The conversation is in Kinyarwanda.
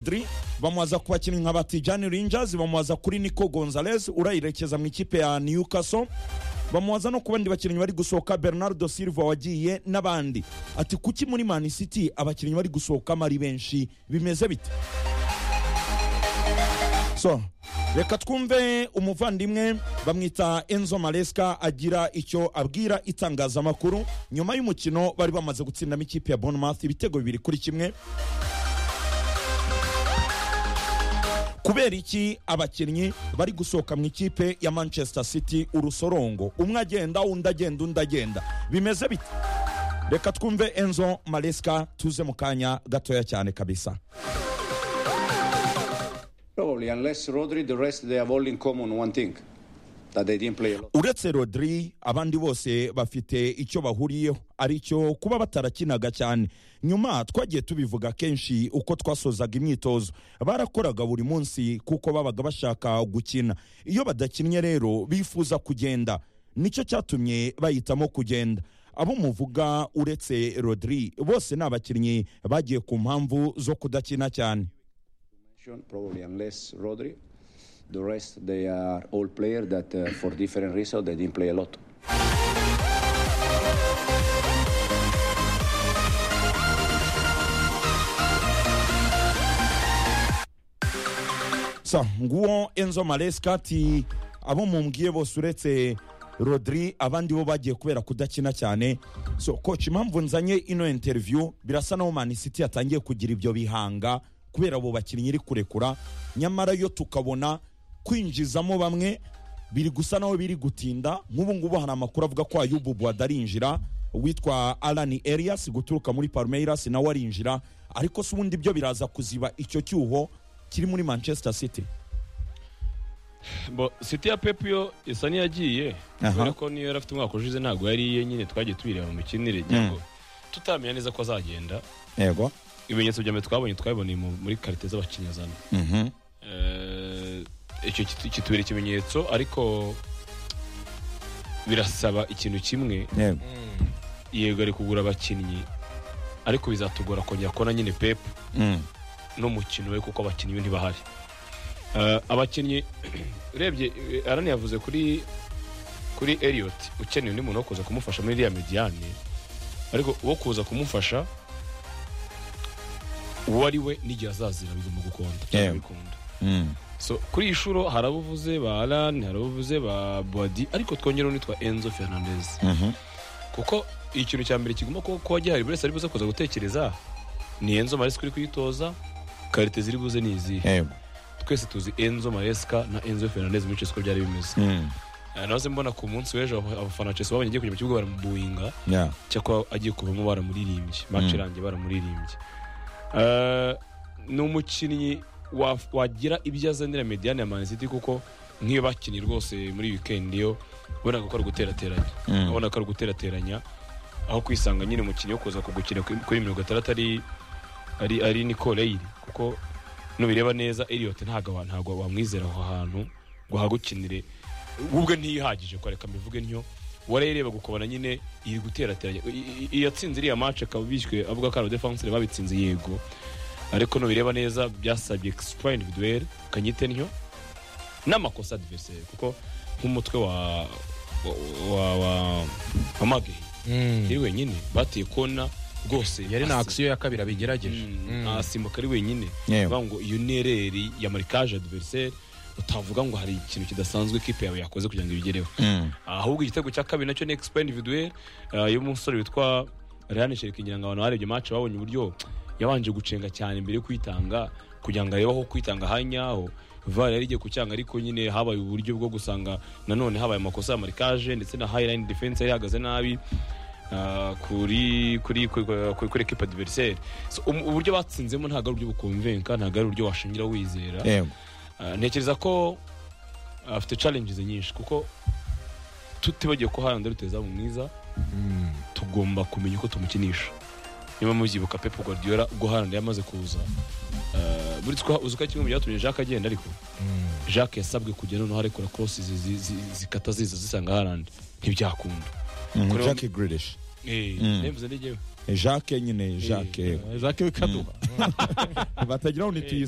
Dri bamubaza ku bakinnyi nka Batijani Rangers bamubaza kuri Nico Gonzalez urayirekeza mu ikipe ya Newcastle bamubaza no ku bandi bakinnyi bari gusohoka Bernardo Silva wagiye n'abandi ati kuki muri Man City abakinnyi bari gusohokamo ari benshi bimeze bite so reka twumve umuvandimwe bamwita enzo maresca agira icyo abwira itangazamakuru nyuma y'umukino bari bamaze gutsindamo ikipe ya bournemouth ibitego bibiri kuri kimwe kubera iki abakinnyi bari gusohoka mu ikipe ya manchester city urusorongo umwe agenda undi agenda undi agenda bimeze bite reka twumve enzo maresca tuze mu kanya gatoya cyane kabisa Probably, unless Rodri, the rest they have all in common one thing that they didn't play a lot. uretse rodri abandi bose bafite icyo bahuriyeho ari cyo kuba batarakinaga cyane nyuma twagiye tubivuga kenshi uko twasozaga imyitozo barakoraga buri munsi kuko babaga bashaka gukina iyo badakinnye rero bifuza kugenda nicyo cyatumye bahitamo kugenda abo muvuga uretse rodri bose ni abakinnyi bagiye ku mpamvu zo kudakina cyane Probably, unless Rodri, the rest they are all players that uh, for different reasons they didn't play a lot. sa nguwo enzo maresca ati abo mumbwiye bose uretse rodri abandi bo bagiye kubera kudakina cyane so coach impamvu nzanye ino interview birasa naho man city yatangiye kugira ibyo bihanga kubera abo bakinnyi iri kurekura nyamara yo tukabona kwinjizamo bamwe biri gusa naho biri gutinda nk'ubu ngubu hari amakuru avuga ko ayubu bwada arinjira uwitwa alani elias guturuka muri palmeiras nawe arinjira ariko se ubundi byo biraza kuziba icyo cyuho kiri muri manchester city bo siti ya pepu yo isa n'iyagiye Aha. kubera ko niyo yari afite umwaka ushize ntabwo yari iye nyine twagiye tubireba mu mikinire cyangwa tutamenya neza ko azagenda yego ibimenyetso bya mbere twabonye twabiboneye mu- muri karite z'abakinnyi zano Mhm. Eh, icyo kitu- kitubera ikimenyetso ariko birasaba ikintu kimwe yego yego ari kugura abakinnyi ariko bizatugora kongera kubona nyine pepu Mm. n'umukino we kuko abakinnyi be ntibahari Eh, abakinnyi urebye eh, arani yavuze kuri kuri Elliot ukeneye undi muntu wo kuza kumufasha muri iriya mediyane ariko uwo kuza kumufasha uwo ari we n'igihe azazira bigomba gukunda Yewe. bikunda Mm. so kuri iyi shuro hari abo uvuze ba arani hari abo uvuze ba bodi ariko twongeraho nitwa enzo fernandez Mhm. kuko ikintu cya mbere kigomba kuba kuba gihari buri wese ari buze kuza gutekereza ni enzo maresika uri kuyitoza karite ziri buze ni izihe yego twese tuzi enzo maresika na enzo fernandez muri chelsea uko byari bimeze Mm. Eh, nahoze mbona ku munsi w'ejo abo- abafana ba chelsea babonye agiye kujya mu kibuga baramubuinga Yeah. cyakora agiye kuvamo baramuririmbye match irangiye baramuririmbye Eh, ni umukinnyi wa- wagira ibyo azanira mediyane ya maniziti kuko nk'iyo bakinnye rwose muri weekend yo wabonaga ko ari guterateranya Mm. wabonaga ko ari guterateranya aho kwisanga nyine umukinnyi wo kuza kugukina kuri kuri mirongo itandatu ari ari ari Nico Reilly kuko nubireba neza Elliot ntabwo wa- ntabwo wamwizera aho hantu ngo ahagukinire we ubwe ntiyihagije ko reka mbivuge ntyo warayireba gukobana nyine iri guterateranya I- i- i- yatsinze iriya match akaba bishyuye avuga ko ari defensire babitsinze yego ariko nubireba neza byasabye extra individuel kanyite ntyo n'amakosa adversaire kuko nk'umutwe wa wa wa wa, wa Maguire yari wenyine bateye kona rwose yari na asi- akisiyo ya kabiri abigerageje Mm, asimbuka ari wenyine Yewe. Bivuga ngo iyo nereri ya marikage adversaire utavuga ngo hari ikintu kidasanzwe ikipe yawe yakoze kugira ngo ibigereho Mm. ahubwo igitego cya kabiri nacyo ni expa individuel eh, y'umusore witwa Ryan Sherikingira ngo abantu barebye match babonye uburyo yabanje gucenga cyane mbere yo kwitanga kugira ngo arebe aho kwitanga hanyaho VAR yari igiye kucyanga ariko nyine habaye uburyo bwo gusanga nanone habaye amakosa ya marikage ndetse na highline defense yari ihagaze nabi ah, kuri kuri kuri kuri- kuri equipe adversaire so, um- uburyo batsinzemo ntabwo ari uburyo bukonvenka ntabwo ari uburyo washingira wizera yego Ah, ntekereza ko afite challenges nyinshi kuko tutibagiye ko Haaland ruteza mu mwiza tugomba kumenya uko tumukinisha niba mubyibuka Pep Guardiola ubwo Haaland yamaze kuza ah, buri twa uzi ko ari kimwe mu byatumye Jacques agenda ariko Jacques yasabwe kujya noneho arekura crosses zi- zi- zikata ziza zisanga Haaland ntibyakunda Mm. Kuri- Jackie Grealish. eh Mm. nemvuze ndi njyewe jacques nyine jacques jacques kaduha batagira ngo ntituyise